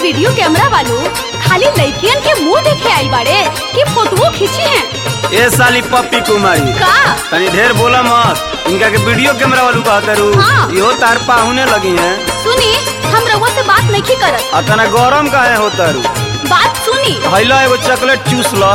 Video camera वालों खाली लड़कियन के मुंह देखे आई बाड़े कि फोटो खींची हैं ए साली पप्पी कुमारी का तनी ढेर बोला मत इनका के वीडियो कैमरा वालू कहते रू हाँ। इहो तार पाहुने लगी हैं सुनी हम रउआ से बात नहीं करत आ तना गरम काहे होता रू बात सुनी हैला एगो चॉकलेट चूस ल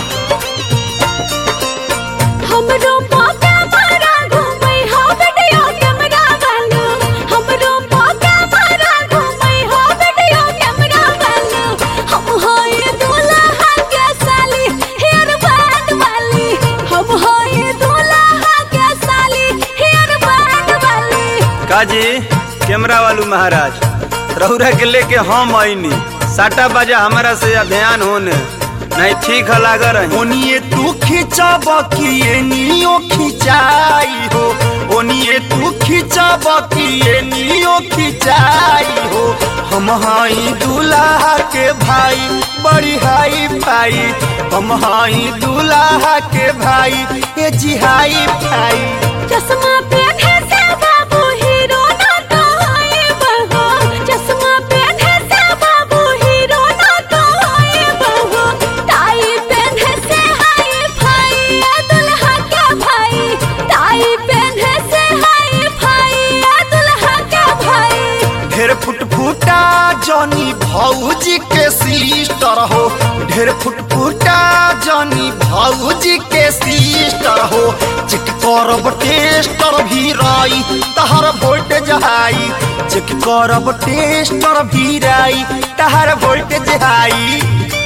हमरो पाका मारा घूमै हो वीडियो कैमरा वालो हमरो पाका मारा घूमै हो वीडियो कैमरा वालो हम होय दूल्हा के साली हेयर बैंड वाली हम होय दूल्हा के साली हेयर बैंड वाली काजी कैमरा वालू महाराज रहुरा के लेके हम आईनी साटा बाजा हमारा से ध्यान होने नहीं ठीक है लाग रही ओनिए तू खिंचब कि एनियो खिंचाई हो ओनिए तू खिंचब कि एनियो खिंचाई हो हम हई दूल्हा के भाई बड़ी हाई भाई हम हई दूल्हा के भाई ए जी हाई भाई चश्मा पहने से बाबू हीरो ना तो होए बहो चश्मा पहने से बाबू हीरो ना तो होए बहो टाई पहने से हाय भाई ए दुल्हा का भाई टाई पहने से हाय भाई ए दुल्हा का भाई ढेर फुटफुटा जनी भौजी के सिस्टर हो ढेर फुटफुटा जनी भौजी के सिस्टर हो चेक करब टेस्टर भी राई तहर वोल्टेज हाई चेक करब टेस्टर भी राई तहर वोल्टेज हाई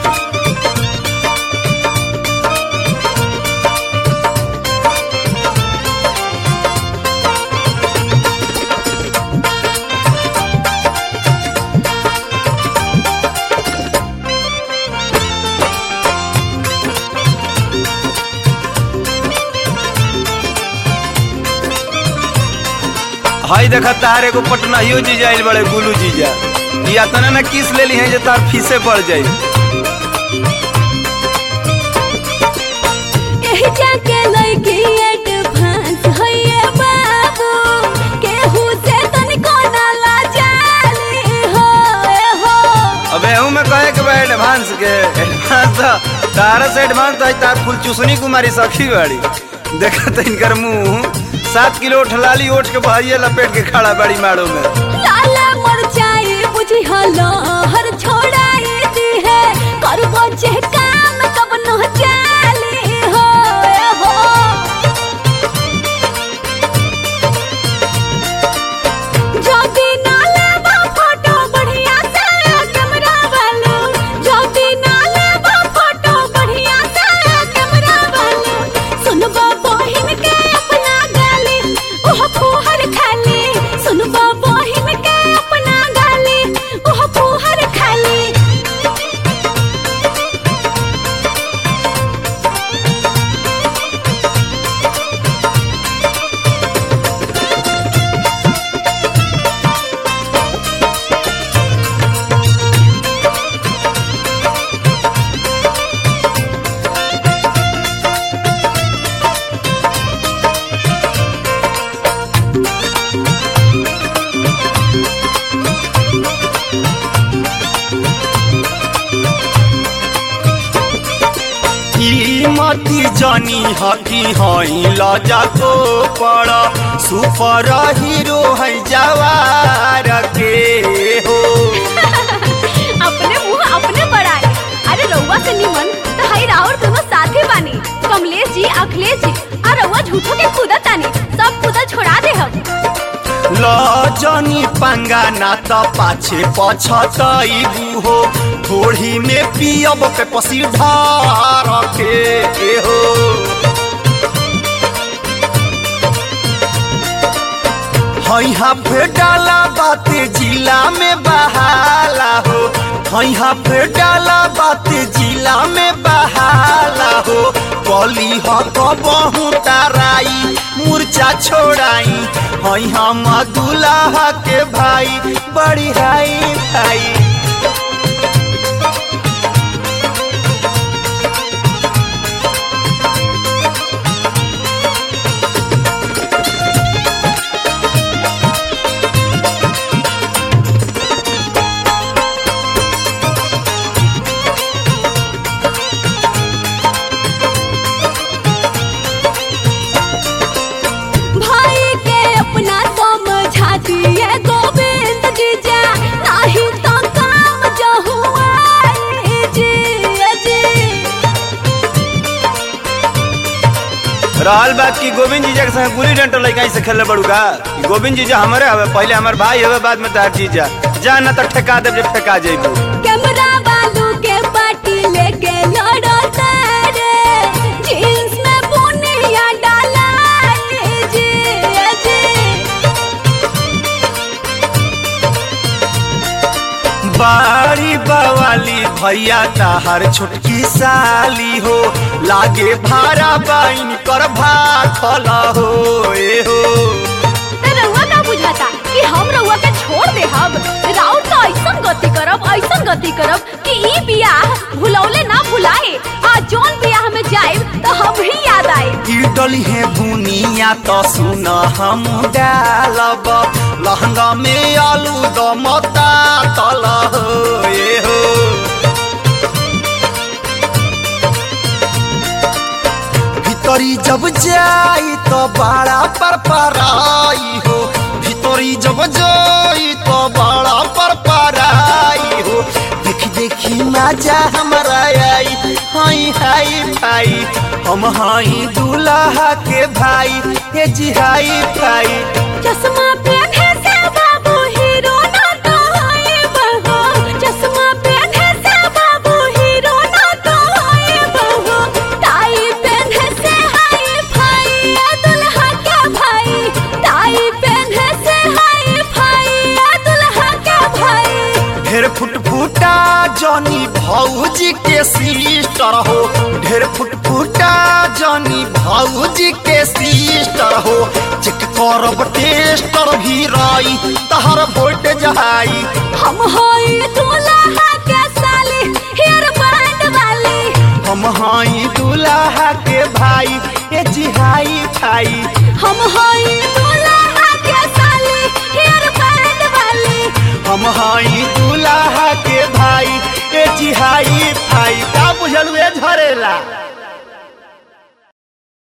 हई देखा तार एगो पटनाहियो जीजा आइल बड़े गुलू जीजा या तना ना किस लेली हैं जे तार फीसे पड़ जाई एही जाके लइकी एडवांस होइए बाबू केहू से तनिको ना लाजाली हो ए हो अबे हूँ मैं कहे के बा एडवांस के एडवांस तो तारा से एडवांस तो तार फुल चूसनी कुमारी सखी बाड़ी देखा तो इनकर मुंह सात किलो ठलाली ओठ के भाइये लपेट के खड़ा बाड़ी माड़ो में लाला मरचाई बुझी हलो हर छोड़ाई दी है करबो जे काम कब न चाली हो ए हो ज्योति नाले बा फोटो बढ़िया से कैमरा वालो ज्योति नाले बा फोटो बढ़िया से कैमरा वालो सुनबो बहिन के अपना गाली ओह फुहर खाली सुनबो बहिन के अपना गाली ओह फुहर खाली कीमती जनी हकी हई लजा को पड़ा सुपर हीरो है जवार के हो अपने मुंह अपने बढ़ाए अरे रउआ से निमन तो हई राउर दोनों साथे बानी कमलेश जी अखिलेश जी और रउआ झूठो के कूदत तानी सब कूदल छोड़ा दे हम लजनी पंगा ना त पाछे पछतैबू हो थोड़ी में पियब पे पसी ढार के हो हैहा फेडाला बाते जिला में बहाला हो हैहा फेडाला बाते जिला में बहाला हो कली ह कबहू ताराई मूर्छा छोड़ाई हैहा मधुलाहा के भाई बड़ी हाई भाई रहल बात की गोविंद जीजा के संग गुली डंटल लइका से खेले बड़ू का गोविंद जीजा हमारे हवे पहले हमार भाई हवे बाद में तार जीजा जा ना तो ठेका देब जब ठेका जइबू कैमरा बालू के पार्टी लेके लड़ो तारे जींस में बुनिया डाला जी जी बारी बवाली भैया ताहर छोटकी साली हो लागे भारा बाइन कर भाखल हो ए हो ते रउआ का बुझाता कि हम रउआ के छोड़ दे हम राउर तो ऐसन गति करब ऐसन गति करब कि ई बियाह भुलौले ना भुलाए आ जोन बियाह में जाए तो हम ही याद आए इडली है बुनिया तो सुन हम डालब लहंगा में आलू दमता तल हो ए हो भीतरी जब जाई तो बड़ा पर पराई हो भीतरी जब जाई तो बड़ा पर पराई हो देखी देखी मजा हमारा आई हाई हाई भाई हम हाई दूल्हा के भाई ये जी हाई भाई चश्मा पहने से बाबू हीरो ना तो होए बहो चश्मा पहने से बाबू हीरो ना तो होए बहो टाई पहने से हाय भाई ये दुल्हा का भाई टाई पहने से हाय भाई ये दुल्हा का भाई ढेर फुट फुटा जनी भौजी के सिस्टर हो ढेर फुट फुटा जनी भौजी के सिस्टर हो चेक करब टेस्टर भी रही तहर वोट जहाई हम होए दुल्हा के साली हेयर बैंड वाली हम हाई दूल्हा के भाई ए जिहाई खाई हम होए दुल्हा के साली हेयर बैंड वाली हम हाई दूल्हा के भाई ए जिहाई भाई का बुझल वे झरेला